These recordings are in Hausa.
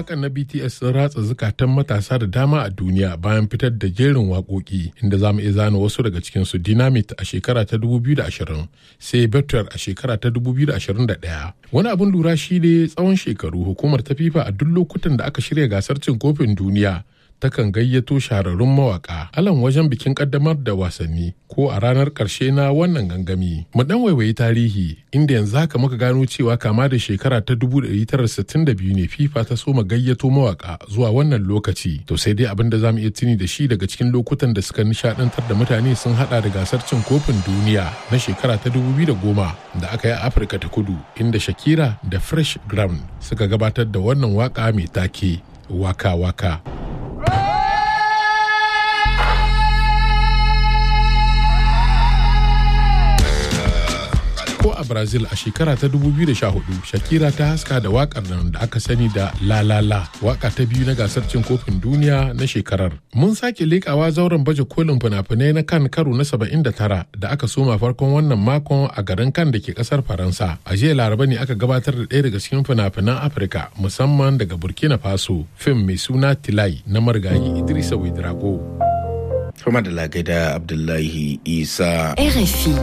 mawakan na BTS sun ratsa zukatan matasa da dama a duniya bayan fitar da jerin waƙoƙi inda za mu iya zana wasu daga cikin su Dynamite a shekara ta 2020 sai Better a shekara ta 2021. Wani abin lura shi ne tsawon shekaru hukumar ta FIFA a duk lokutan da aka shirya gasar cin kofin duniya takan gayyato shahararrun mawaka alan wajen bikin kaddamar da wasanni ko a ranar karshe na wannan gangami mu dan waiwayi tarihi inda yanzu haka muka gano cewa kama da shekara ta 1962 ne fifa ta soma gayyato mawaka zuwa wannan lokaci to sai dai abin da zamu iya tuni da shi daga cikin lokutan da suka nishadantar da mutane sun hada da gasar cin kofin duniya na shekara ta 2010 da aka yi a afirka ta kudu inda shakira da fresh ground suka gabatar da wannan waka mai take waka waka ko a brazil a shekara ta 2014 shakira ta haska da wakar nan da aka sani da la la la waka ta biyu na gasar cin kofin duniya na shekarar mun sake lekawa zauren baje kolin fina-finai na kan karo na 79 da aka soma farkon wannan makon a garin kan da ke kasar faransa a jiya laraba ne aka gabatar da ɗaya daga cikin fina-finan afirka musamman daga burkina faso fim mai suna tilai na marigayi idrisa wedrago kuma da lagaida abdullahi isa RFI.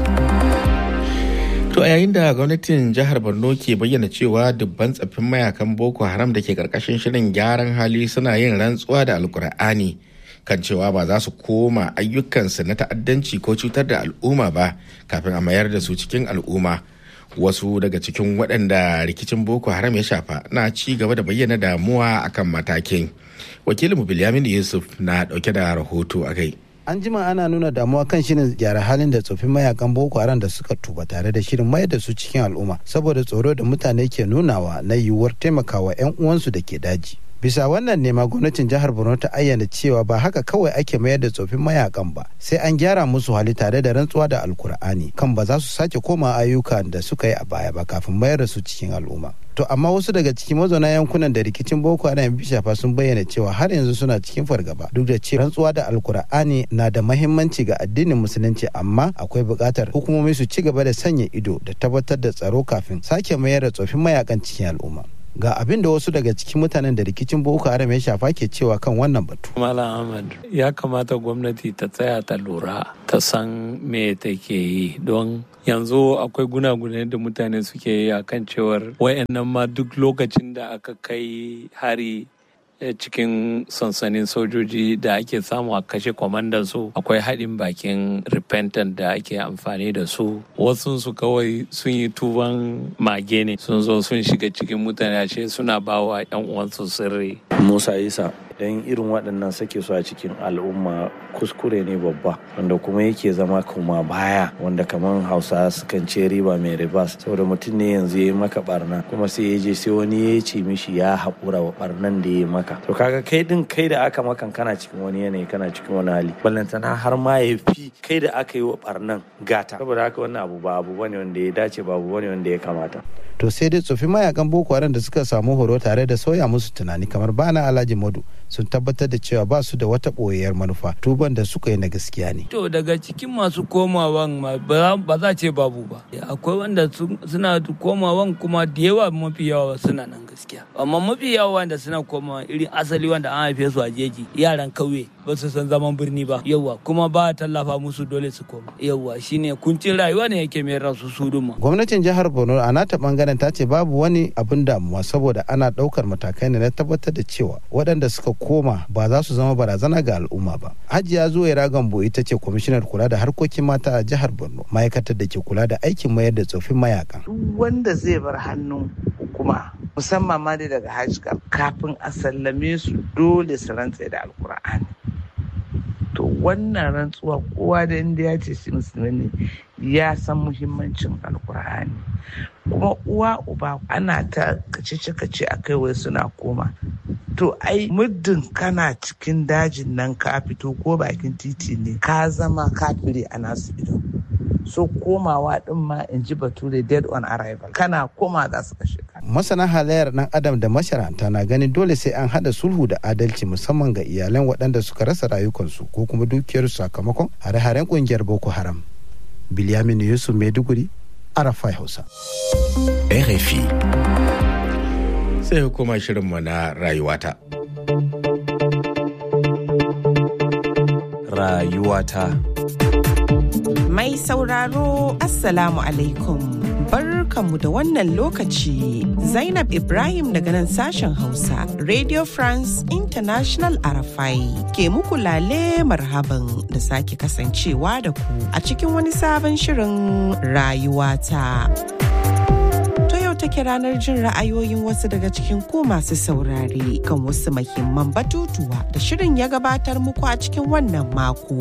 To a yayin da gwamnatin jihar Borno ke bayyana cewa dubban tsaffin mayakan Boko Haram da ke karkashin shirin gyaran hali suna yin rantsuwa da alkur'ani kan cewa ba za su koma ayyukansu na ta'addanci ko cutar da al'umma ba kafin a mayar da su cikin al'umma. Wasu daga cikin waɗanda rikicin Boko Haram ya shafa na ci gaba da bayyana damuwa akan matakin. Wakilinmu Bilyamin Yusuf na ɗauke da rahoto a kai. an jima ana nuna damuwa kan shirin gyara halin da tsofin mayakan boko haram da suka tuba tare da shirin mayar da su cikin al'umma saboda tsoro da mutane ke nunawa na yiwuwar taimakawa 'yan uwansu da ke daji bisa wannan nema gwamnatin jihar borno ta ayyana cewa ba haka kawai ake mayar da tsofin mayakan ba sai an gyara musu hali tare da rantsuwa da alkur'ani kan ba za su sake koma ayyukan da suka yi a baya ba kafin mayar da su cikin al'umma to amma wasu daga cikin mazauna yankunan da rikicin boko haram ya shafa sun bayyana cewa har yanzu suna cikin fargaba duk da cewa rantsuwa da alkur'ani na da mahimmanci ga addinin musulunci amma akwai buƙatar hukumomi su ci gaba da sanya ido da tabbatar da tsaro kafin sake mayar da tsofin mayakan cikin al'umma ga abin da wasu daga cikin mutanen da rikicin boko haram ya shafa ke cewa kan wannan batu Malam Ahmad ya kamata gwamnati ta tsaya ta lura ta san me take yi don yanzu akwai gunagune da mutane suke yi akan cewar wayannan ma duk lokacin da aka kai hari cikin sansanin sojoji da ake samu a kashe kwamandan su akwai haɗin bakin repentant da ake amfani da su wasu su kawai sun yi tuban mage ne sun zo sun shiga cikin mutane ashe suna bawa yan uwansu sirri musa isa don irin waɗannan sake su a cikin al'umma kuskure ne babba wanda kuma yake zama kuma baya wanda kamar hausa sukan ce riba mai ribas saboda mutum ne yanzu ya yi maka barna kuma sai ya je sai wani ya ce mishi ya haƙura wa barnan da ya yi maka to kaga kai din kai da aka makan kana cikin wani yanayi kana cikin wani hali ballantana har ma ya fi kai da aka yi wa barnan gata saboda haka wannan abu ba abu bane wanda ya dace ba abu bane wanda ya kamata to sai dai tsofin mayakan boko haram da suka samu horo tare da sauya musu tunani kamar bana alhaji madu sun tabbatar da cewa ba su da wata ɓoyayyar manufa tuban da suka yi na gaskiya ne to daga cikin masu komawan ba za ce babu ba akwai wanda suna komawan kuma da yawa mafi yawa suna nan gaskiya amma mafi yawa wanda suna komawa irin asali wanda an haife su a jeji yaran kauye ba su san zaman birni ba yawa kuma ba a tallafa musu dole su koma yawa shine kuncin rayuwa ne yake mai rasu su duma gwamnatin jihar borno a nata bangaren ta ce babu wani abin damuwa saboda ana daukar matakai ne na tabbatar da cewa waɗanda suka koma ba za su zama barazana ga al'umma ba hajiya zuwa gambo ita ce kwamishinar kula da harkokin mata a jihar borno ma'aikatar da ke kula da aikin mayar da tsofin mayakan duk wanda zai bar hannun hukuma musamman ma dai daga hajj kafin a sallame su dole su rantse da alkur'ani to wannan rantsuwa kowa da inda ya ce shi musulmi ne ya san muhimmancin alkur'ani kuma uwa uba ana ta kace kace a kai wai suna koma to ai muddin kana cikin dajin nan ka fito ko bakin titi ne ka zama kafiri a nasu ido so komawa din ma in ji bature dead on arrival kana koma za su kashe ka masana halayyar dan adam da masharanta na ganin dole sai an hada sulhu da adalci musamman ga iyalan waɗanda suka rasa rayukansu ko kuma dukiyarsu sakamakon hare-haren kungiyar boko haram bilyamin yusuf maiduguri arafai hausa RFI sai hukuma shirinmu na rayuwata. Rayuwata. Mai sauraro Assalamu alaikum. Barkanmu da wannan lokaci Zainab Ibrahim daga nan sashen Hausa Radio France International Arafai ke muku lale marhaban da sake kasancewa da ku a cikin wani sabon shirin rayuwata. take ranar jin ra'ayoyin wasu daga cikin ku masu saurare kan wasu mahimman batutuwa da shirin ya gabatar muku a cikin wannan mako.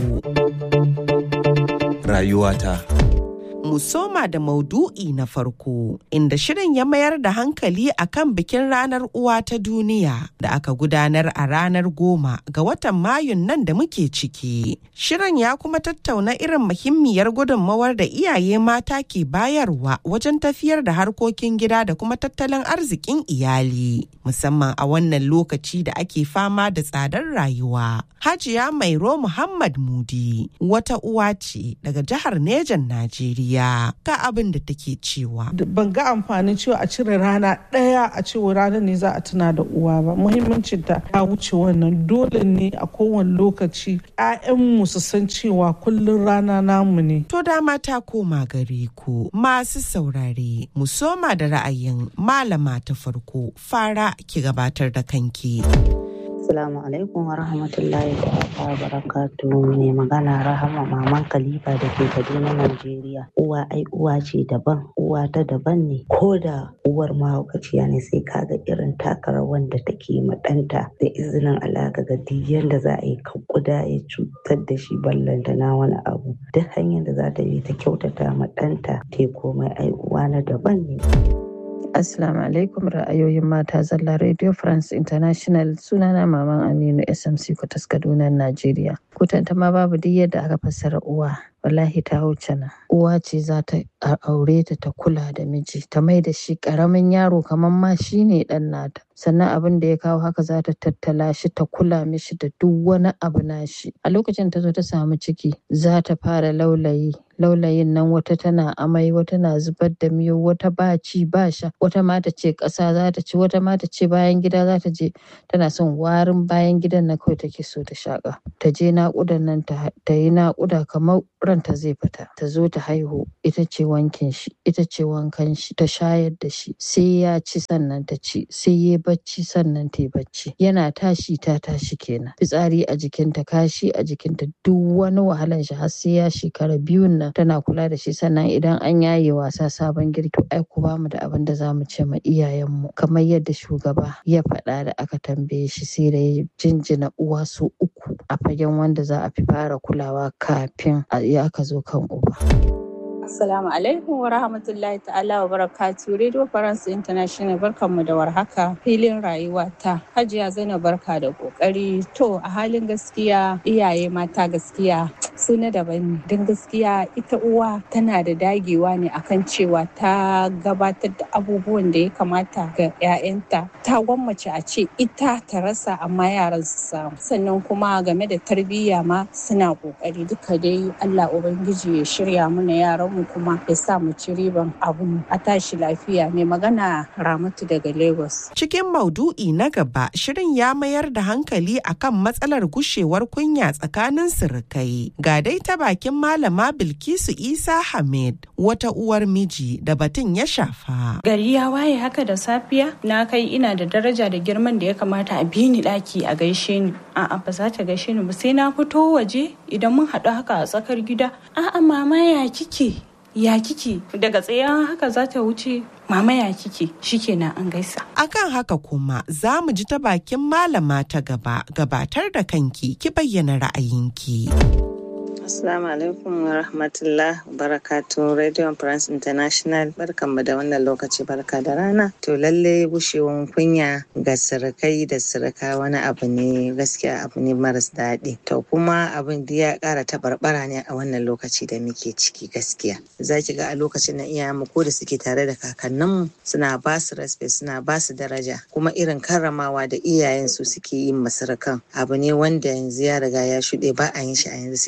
Rayuwata. mu soma da maudu'i na farko inda shirin ya mayar da hankali akan bikin ranar uwa ta duniya da aka gudanar a ranar goma ga watan mayun nan da muke ciki shirin ya kuma tattauna irin muhimmiyar gudunmawar da iyaye mata ke bayarwa wajen tafiyar da harkokin gida da kuma tattalin arzikin iyali musamman a wannan lokaci da ake fama da tsadar rayuwa hajiya mairo muhammad mudi wata uwa ce daga jihar nejan najeriya ga abin da take cewa. Ban ga amfanin cewa a cire rana ɗaya a cewa ranar ne za a tuna da uwa ba. Muhimmancin ta ya wuce wannan dole ne a kowane lokaci mu su san cewa kullum rana namu ne. To dama ta koma gare ku masu saurare mu soma da ra'ayin malama ta farko fara ki gabatar da kanki. Assalamu alaikum wa rahmatullahi wa barakatuhu mai magana Rahama Maman Khalifa da ke Kaduna Najeriya. Uwa ai uwa ce daban, uwa ta daban ne. Ko da uwar mahaukaciya ne sai kaga irin takarar wanda take maɗanta da izinin Allah ga duk yanda za a yi kuda ya cutar da shi ballanta na wani abu. Duk hanyar da za ta yi ta kyautata maɗanta te komai ai uwa na daban ne. Assalamu alaikum ra'ayoyin mata zalla Radio France International sunana Maman Aminu SMC Kwatas Kaduna Najeriya. Kutanta ma babu duk yadda aka fassara uwa. Wallahi ta wuce nan. Uwa ce za ta aure ta ta kula da miji, ta mai da shi karamin yaro kamar ma shi ne dan nata. Sannan abin da ya kawo haka za ta tattala shi ta kula mishi da duk wani abu nashi. A lokacin ta zo ta samu ciki za ta fara laulayi laulayin nan wata tana amai wata na zubar da miyo wata ba ci ba sha wata ma ta ce ƙasa za ta ci wata ma ta ce bayan gida za ta je tana son warin bayan gidan na kawai take so ta shaƙa ta je naƙudan nan ta yi naƙuda kamar ranta zai fita ta zo ta haihu ita ce wankin shi ita ce wankan shi ta shayar da shi sai ya ci sannan ta ci sai ya bacci sannan ta yi bacci yana tashi ta tashi kenan fitsari a jikinta kashi a jikinta duk wani wahalan shi har sai ya shekara biyun nan tana kula da shi sannan idan an yaye wasa sabon girki ai ku bamu da abin da zamu ce ma iyayenmu kamar yadda shugaba ya faɗa da aka tambaye shi sai da ya jinjina uwa su uku a fagen wanda za a fi fara kulawa kafin ya aka zo kan uba. Assalamu alaikum wa rahmatullahi ta'ala wa barakatu Radio France International barkanmu da warhaka filin rayuwa ta Hajiya Zainab barka da kokari to a halin gaskiya iyaye mata gaskiya su na daban ne don gaskiya ita uwa tana da dagewa ne akan cewa ta gabatar da abubuwan da ya kamata ga 'ya'yanta ta gwammace a ce ita ta rasa amma yaran su samu sannan kuma game da tarbiyya ma suna kokari duka dai Allah ubangiji ya shirya mana yaran mu kuma ya sa mu ci riban abu a tashi lafiya mai magana ramatu daga lagos cikin maudu'i na gaba shirin ya mayar da hankali akan matsalar gushewar kunya tsakanin sirikai ga dai ta bakin malama bilkisu isa hamid wata uwar miji da batun ya shafa gari ya waye haka da safiya na kai ina da daraja da girman da ya kamata a bi ni daki a gaishe ni a'a ba za ta gaishe ni ba sai na fito waje idan mun haɗu haka a tsakar gida a'a mama ya kike ya kike daga tsaye haka za ta wuce mama ya kike shikenan an gaisa akan haka kuma za mu ji ta bakin malama ta gaba gabatar da kanki ki bayyana ra'ayinki Assalamu alaikum wa rahmatullah barakatu Radio France International barkanmu da wannan lokaci barka da rana. To lalle bushewan kunya ga sirikai da sirika wani abu ne gaskiya abu ne maras daɗi. To kuma abin da ya ƙara tabarbara ne a wannan lokaci da muke ciki gaskiya. Za ki ga a lokacin na iyayenmu ko da suke tare da kakanninmu suna ba su respect suna ba su daraja kuma irin karramawa da iyayensu suke yin masarakan abu ne wanda yanzu ya riga ya shuɗe ba a yin shi a yanzu sai da ki ga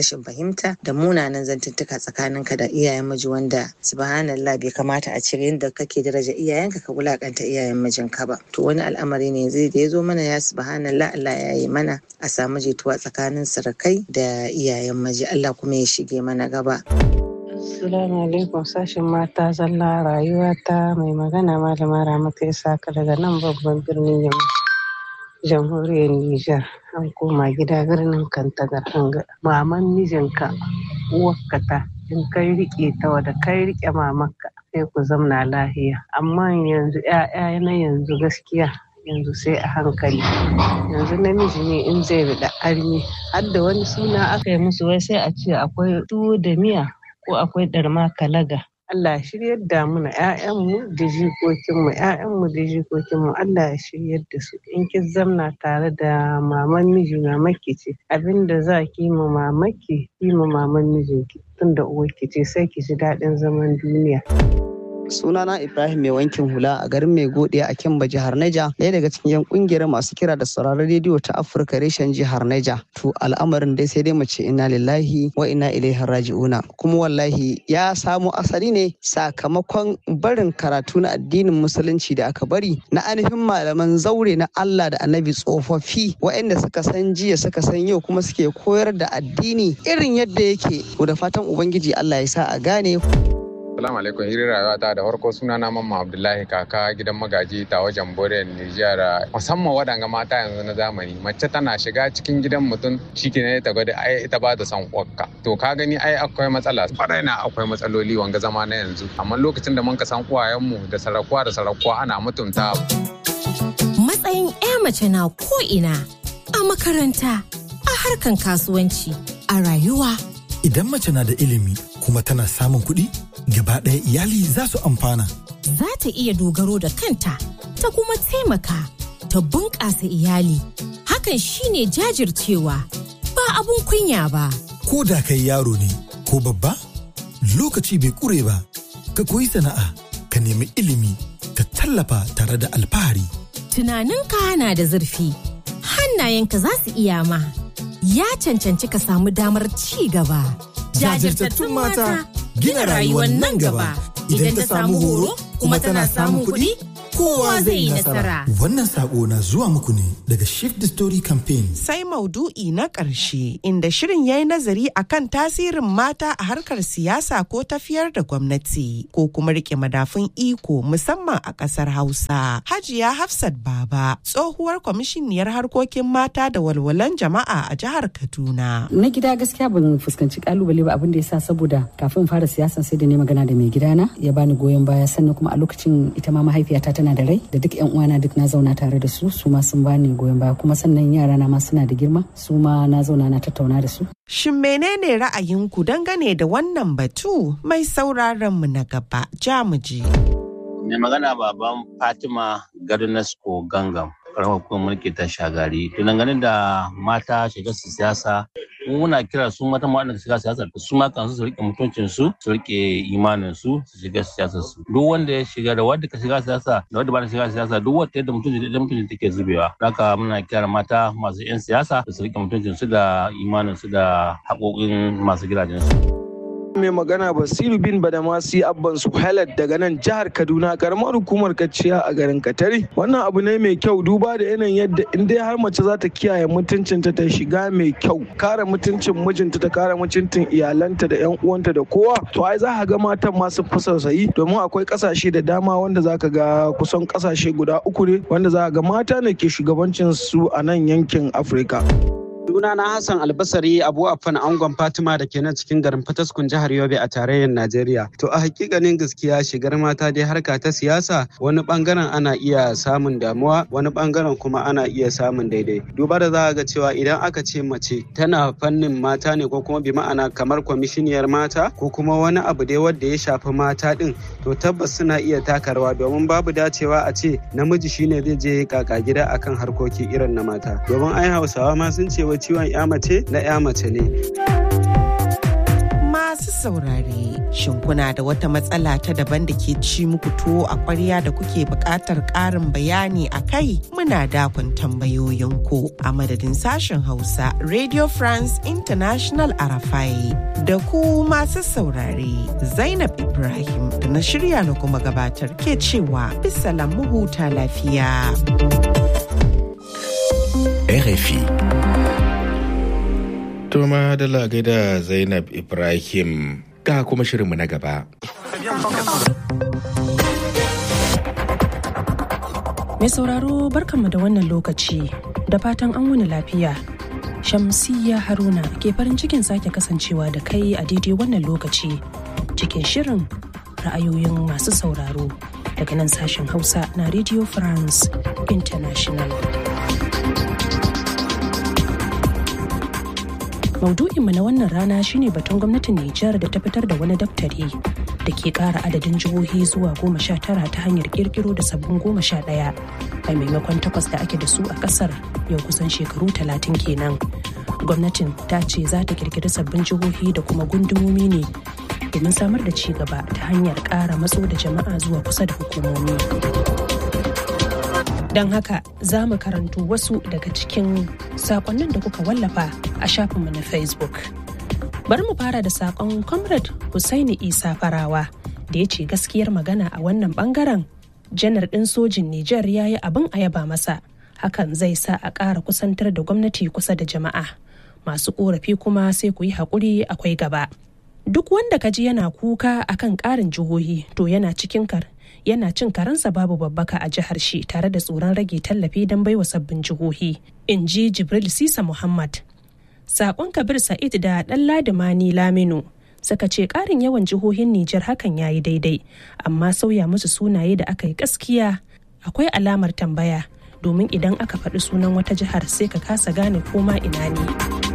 rashin fahimta da munanan zantuttuka tsakaninka da iyayen miji wanda subhanallah bai kamata a cire yadda kake daraja iyayenka ka wulakanta iyayen mijinka ba to wani al'amari ne zai da ya zo mana ya subhanallah Allah ya yi mana a samu jituwa tsakanin sarakai da iyayen miji Allah kuma ya shige mana gaba Assalamu alaikum sashen mata zalla rayuwa ta mai magana malama Ramatu Isaka daga nan babban birnin Yamma. Jamhuriyar Nijar an koma gida birnin Kantagar hanga. Maman mijinka uwarka ta in kai rike ta wada kai rike mamanka sai ku zamna lahiya. Amma yanzu ‘ya'ya na yanzu gaskiya yanzu sai a hankali yanzu namiji ne in zai bi da armi har da wani suna aka yi musu wai sai a ce akwai tuwo da miya ko akwai ɗarma kalaga. Allah ya shiryar da mu na ‘ya'yanmu da jikokinmu ‘ya'yanmu da jikokinmu Allah ya shiryar da su in kin zamna tare da maman miji mamaki ce abinda za ki ma mamaki ki ma maman mijinki tunda uwarki ce sai ki ji daɗin zaman duniya. sunana ibrahim mai wankin hula a garin mai gode a kimba jihar neja ɗaya daga cikin yan kungiyar masu kira da sauraron rediyo ta afirka reshen jihar neja to al'amarin dai sai dai mu ce inna lillahi wa inna ilaihi raji'una kuma wallahi ya samo asali ne sakamakon barin karatu na addinin musulunci da aka bari na ainihin malaman zaure na allah da annabi tsofaffi waɗanda suka san jiya suka san yau kuma suke koyar da addini irin yadda yake da fatan ubangiji allah ya sa a gane Assalamu alaikum hirin rayuwa ta da farko suna na mamma Abdullahi kaka gidan magaji ta wajen Bore Nijar musamman waɗanga mata yanzu na zamani mace tana shiga cikin gidan mutum shike ta gwada ai ita ba ta son kwakka to ka gani ai akwai matsala kwarai na akwai matsaloli wanga zama na yanzu amma lokacin da mun ka san uwayenmu da sarakuwa da sarakuwa ana mutunta matsayin 'ya mace na ko ina a makaranta a harkan kasuwanci a rayuwa idan mace na da ilimi kuma tana samun kuɗi gaba ɗaya iyali za su amfana. Za ta iya dogaro da kanta ta kuma taimaka ta bunƙasa iyali. Hakan shine jajircewa ba abun kunya ba. Ko da kai yaro ne ko babba lokaci bai ƙure ba ka koyi sana'a ka nemi ilimi ka tallafa tare da alfahari. Tunaninka na da zurfi hannayenka za su iya ma ya cancanci ka samu damar ci gaba. Jajirtattun mata gina rayuwar nan gaba idan ta samu horo kuma tana samun kuɗi kowa zai yi nasara. Wannan sako na zuwa muku ne daga Shift the Story Campaign. Sai maudu'i na ƙarshe inda shirin ya yi nazari akan tasirin mata a harkar siyasa ko tafiyar da gwamnati ko kuma rike madafun iko musamman a ƙasar Hausa. Hajiya Hafsat Baba tsohuwar kwamishiniyar harkokin mata da walwalan jama'a a jihar Kaduna. Na gida gaskiya ban fuskanci kalubale ba abin da ya sa saboda kafin fara siyasan sai da ne magana da mai gidana ya bani goyon baya sannan kuma a lokacin ita ma mahaifiyata tana da rai da duk yan uwana duk na zauna tare da su su ma sun bani goyon baya kuma sannan yara na ma suna da girma su ma na zauna na tattauna da su Shin menene ra'ayinku dangane da wannan batu mai sauraron mu na gaba jamuji. Mai magana baban Fatima Garnasko Gangam. karamar hukumar mulki ta shagari to dangane da mata shiga su siyasa muna kira su mata waɗanda shiga siyasa su ma kansu su rike mutuncin su su rike imanin su su shiga siyasa su duk wanda ya shiga da wanda ka shiga siyasa da wanda ba ta shiga siyasa duk wanda yadda mutunci da mutunci take zubewa haka muna kira mata masu yan siyasa su rike mutuncin su da imanin su da haƙoƙin masu gidajen su. mai magana basiru bin badamasi abban su daga nan jihar kaduna karamar hukumar kaciya a garin katari wannan abu ne mai kyau duba da yanayin yadda in dai har mace za ta kiyaye mutuncinta ta shiga mai kyau kare mutuncin mijinta ta kare mutuncin iyalanta da yan uwanta da kowa to ai za ka ga matan masu fi sausayi domin akwai kasashe da dama wanda za ka ga kusan kasashe guda uku ne wanda za ka ga mata ne ke shugabancin su a nan yankin afirka. Sunana Hassan Albasari Abu Affan Angon Fatima da ke nan cikin garin Fataskun jihar Yobe a tarayyar Najeriya. To a hakikanin gaskiya shigar mata dai harka ta siyasa wani bangaren ana iya samun damuwa wani bangaren kuma ana iya samun daidai. Duba da za ga cewa idan aka ce mace tana fannin mata ne ko kuma bi ma'ana kamar kwamishiniyar mata ko kuma wani abu dai wanda ya shafi mata din to tabbas suna iya taka rawa domin babu dacewa a ce namiji shine zai je kaka gida akan harkoki irin na mata. Domin ai Hausawa ma sun ce wa ciwon ya mace na ya mace ne. Masu saurare, shin kuna da wata matsala ta daban da ke ci muku tuwo a ƙwarya da kuke buƙatar ƙarin bayani a kai? Muna dakon tambayoyinku a madadin sashen Hausa Radio France International Arafai. Da ku masu saurare, Zainab Ibrahim da na shirya na kuma gabatar ke cewa bisa mu huta lafiya. RFI. Toma da gaida Zainab Ibrahim ga kuma shirinmu na gaba. Mai sauraro barkanmu da wannan lokaci da fatan an wuni lafiya. Shamsiyya Haruna ke farin cikin sake kasancewa da kai a daidai wannan lokaci cikin shirin ra'ayoyin masu sauraro daga nan sashen Hausa na Radio France International. Maudu'inmu na wannan rana shine batun gwamnatin Nijar da ta fitar da wani daftari da ke kara adadin jihohi zuwa goma sha tara ta hanyar kirkiro da sabbin goma sha ɗaya a maimakon takwas da ake da su a ƙasar yau kusan shekaru talatin kenan. Gwamnatin ta ce za ta kirkiri sabbin jihohi da kuma gundumomi ne domin samar da ci gaba ta hanyar ƙara matso da jama'a zuwa kusa da hukumomi. Don haka za mu karanto wasu daga cikin sakonnin da kuka wallafa a shafinmu na Facebook. Bari mu fara da sakon Comrade Hussaini Isa Farawa da ya ce gaskiyar magana a wannan bangaren janar ɗin sojin Nijar ya yi abin a yaba masa. Hakan zai sa a ƙara kusantar da gwamnati kusa da jama'a. Masu ƙorafi kuma sai ku yi haƙuri akwai gaba. Duk wanda ka ji yana kuka akan ƙarin jihohi to yana cikin kar yana cin karansa babu babbaka a jihar shi tare da tsoron rage tallafi don baiwa sabbin jihohi in ji jibril sisa muhammad sakon kabir sa'id da dan ladimani laminu suka ce karin yawan jihohin nijar hakan yayi daidai amma sauya musu sunaye da aka yi gaskiya akwai alamar tambaya domin idan aka faɗi sunan wata jihar sai ka kasa gane koma ina ne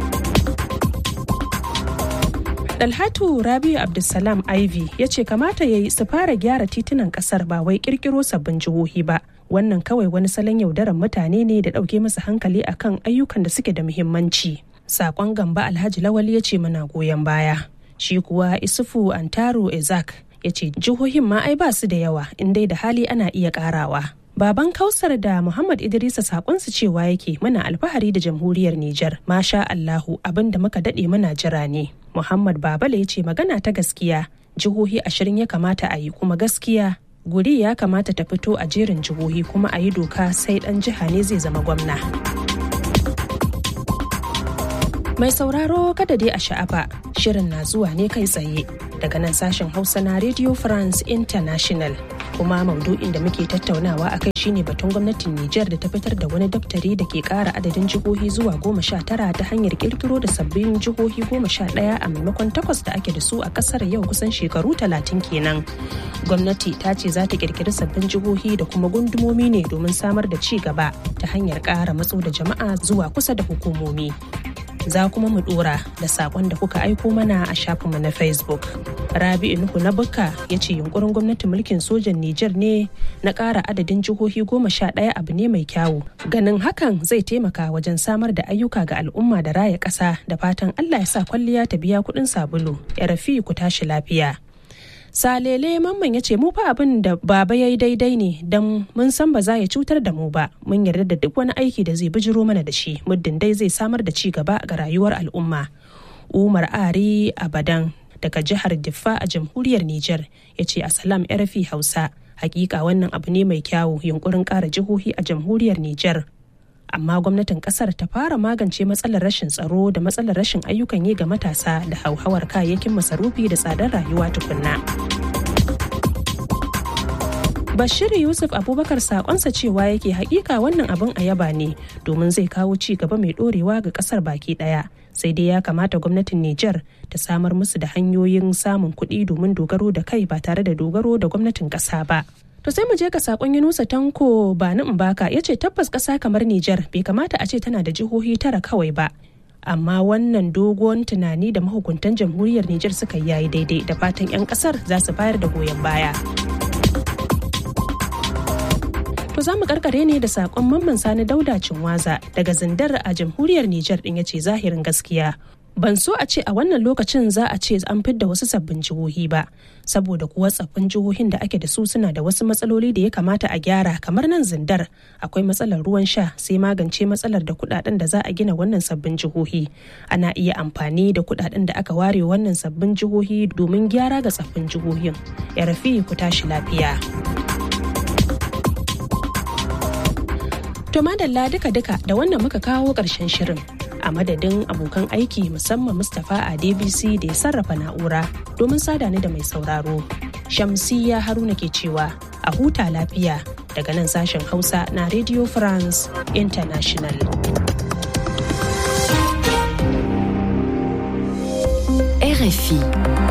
Dalhatu Rabiu Abdulsalam Ivy ya ce kamata ya yi su fara gyara titunan kasar ba wai kirkiro sabbin jihohi ba. Wannan kawai wani salon yaudarar mutane ne da ɗauke masa hankali akan ayyukan da suke da muhimmanci. Sakon gamba Alhaji Lawali ya ce muna goyon baya. Shi kuwa Isufu Antaro Ezak ya ce jihohin ma ai ba su da yawa in dai da hali ana iya karawa. Baban Kausar da Muhammad Idrisa sakonsu cewa yake muna alfahari da jamhuriyar Nijar. Masha Allahu abin da muka daɗe muna jira ne. Muhammad Babale ya ce magana ta gaskiya jihohi ashirin ya kamata a yi kuma gaskiya guri ya kamata ta fito a jerin jihohi kuma a yi doka sai ɗan jiha ne zai zama gwamna. Mai sauraro kada dai a sha'afa shirin na zuwa ne kai tsaye daga nan sashen Hausa na Radio France International. kuma maudu'in da muke tattaunawa a kai shine batun gwamnatin Nijar da ta fitar da wani daftari da ke kara adadin jihohi zuwa goma sha tara ta hanyar kirkiro da sabbin jihohi goma sha ɗaya a maimakon takwas da ake da su a ƙasar yau kusan shekaru talatin kenan. Gwamnati ta ce za ta kirkiri sabbin jihohi da kuma gundumomi ne domin samar da ci gaba ta hanyar ƙara matso da jama'a zuwa kusa da hukumomi. za kuma mu dora da sakon da kuka aiko mana a shafinmu na facebook rabi'u nuhu na bukka ya ce yunkurin gwamnatin mulkin sojan niger ne na ƙara adadin jihohi goma sha ɗaya abu ne mai kyawu ganin hakan zai taimaka wajen samar da ayyuka ga al'umma da raya ƙasa da fatan allah ya sa kwalliya ta biya kuɗin sabulu ya rafi ku tashi lafiya salele mamman ya ce mu fa abin da baba ya yi daidai ne don mun san ba za ya cutar da mu ba mun yarda da duk wani aiki da zai bijiro mana da shi muddin dai zai samar da ci gaba ga rayuwar al'umma umar ari abadan daga jihar diffa a jamhuriyar niger ya ce asalam rfi hausa hakika wannan abu ne mai kyawu yunkurin kara jihohi a jamhuriyar niger amma gwamnatin kasar ta fara magance matsalar rashin tsaro da matsalar rashin ayyukan yi ga matasa da hauhawar kayayyakin masarufi da tsadar rayuwa tukunna. Bashir Yusuf Abubakar sakonsa cewa yake hakika wannan abin a yaba ne domin zai kawo ci gaba mai dorewa ga kasar baki daya. Sai dai ya kamata gwamnatin Nijar ta samar musu da hanyoyin samun kuɗi domin dogaro da kai ba tare da dogaro da gwamnatin ƙasa ba. To sai mu je ga sakon Yunusa Tanko ba ni baka ya ce tabbas ƙasa kamar Nijar bai kamata a ce tana da jihohi tara kawai ba. Amma wannan dogon tunani da mahukuntan jamhuriyar Nijar suka yi yayi daidai da fatan 'yan ƙasar za su bayar da goyon baya. To za mu karkare ne da sakon mamman sani dauda cinwaza daga zindar a jamhuriyar Nijar din ya ce zahirin gaskiya ban so a ce a wannan lokacin za a ce an fidda wasu sabbin jihohi ba saboda kuwa tsaffin jihohin da ake da su suna da wasu matsaloli da ya kamata a gyara kamar nan zindar akwai matsalar ruwan sha sai magance matsalar da kudaden da za a gina wannan sabbin jihohi ana iya amfani da kudaden da aka ware wannan sabbin jihohi domin gyara ga tsaffin jihohin ya rafi ku tashi lafiya to madalla duka-duka da wannan muka kawo ƙarshen shirin a madadin abokan aiki musamman mustapha a dbc da ya sarrafa na'ura domin sada ni da mai sauraro shamsiya haruna ke cewa a huta lafiya daga nan sashen hausa na radio france international RFI.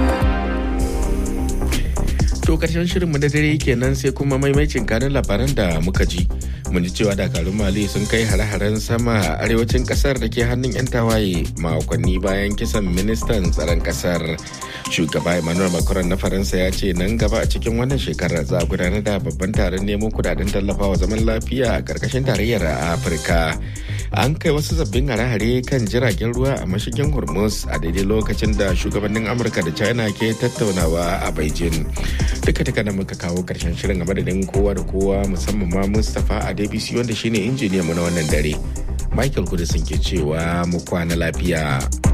To karshen shirinmu na dare kenan sai kuma maimacin kanin labaran da muka ji. Mun ji cewa dakarun Mali sun kai hare-haren sama a arewacin kasar da ke hannun 'yan tawaye makonni bayan kisan ministan tsaron kasar. Shugaba Emmanuel Macron na Faransa ya ce nan gaba a cikin wannan shekarar za a gudanar da babban taron neman kudaden tallafawa zaman lafiya a karkashin tarayyar Afirka. An kai wasu sabbin hare-hare kan jiragen ruwa a mashigin Hormuz a daidai lokacin da shugabannin Amurka da China ke tattaunawa a Beijing. duka duka da muka kawo karshen shirin a madadin kowa da kowa musamman ma mustapha a dbc wanda shine injiniya mu na wannan dare michael kudisin ke cewa mu kwana lafiya